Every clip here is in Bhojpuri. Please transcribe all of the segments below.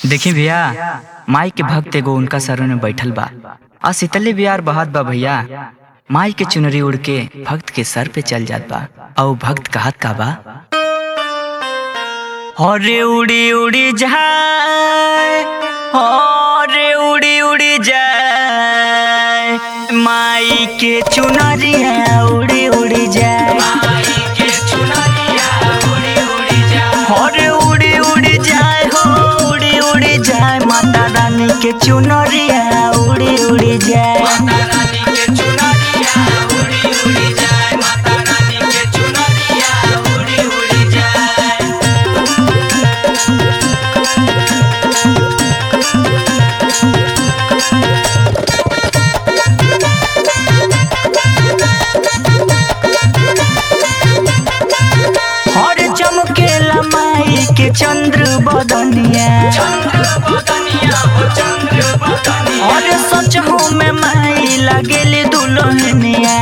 देखी भैया माई के भक्त एगो उनका सरों में बैठल बा आ शीतली बिहार बहत बा भैया माई के चुनरी उड़ के भक्त के सर पे चल जात बा और भक्त कहत का बा हरे उड़ी उड़ी जाए हरे उड़ी उड़ी जाए माई के चुनरिया उड़ी उड़ी जाए हरे उड़ी उड़ी जाए हो उड़ी उड़ी जाए माता रानी के चुनरिया उड़ी उड़ी जाए हर चमकेला माई के चंद्र बदनिया और सच हो में माई लगेली दुल्हनिया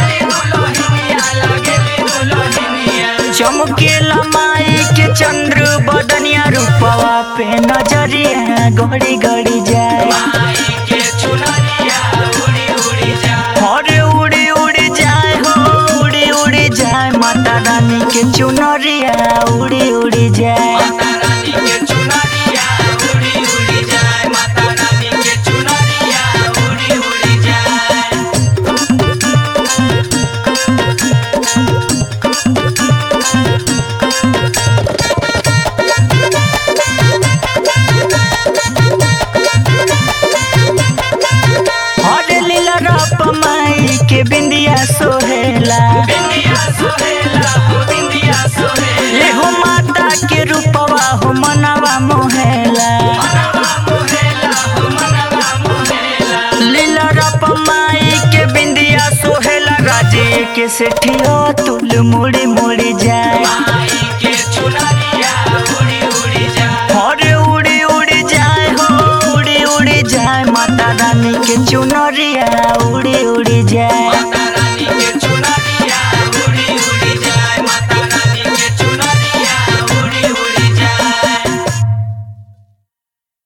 चमकेला माई के चंद्र बदनिया रूपवा पे नजरिया घड़ी घड़ी जाए हरे उड़ी उड़ी जाए हो उड़ी उड़ी जाए माता रानी के चुनरिया उड़ी उड़ी जाए हरे लीला रप माई के बिंदिया सोहेला एहो माता के रूपवा हो मनवा मोहेला लीला रप माई के बिंदिया सोहेला राजे के सेठियो तुल मुड़ी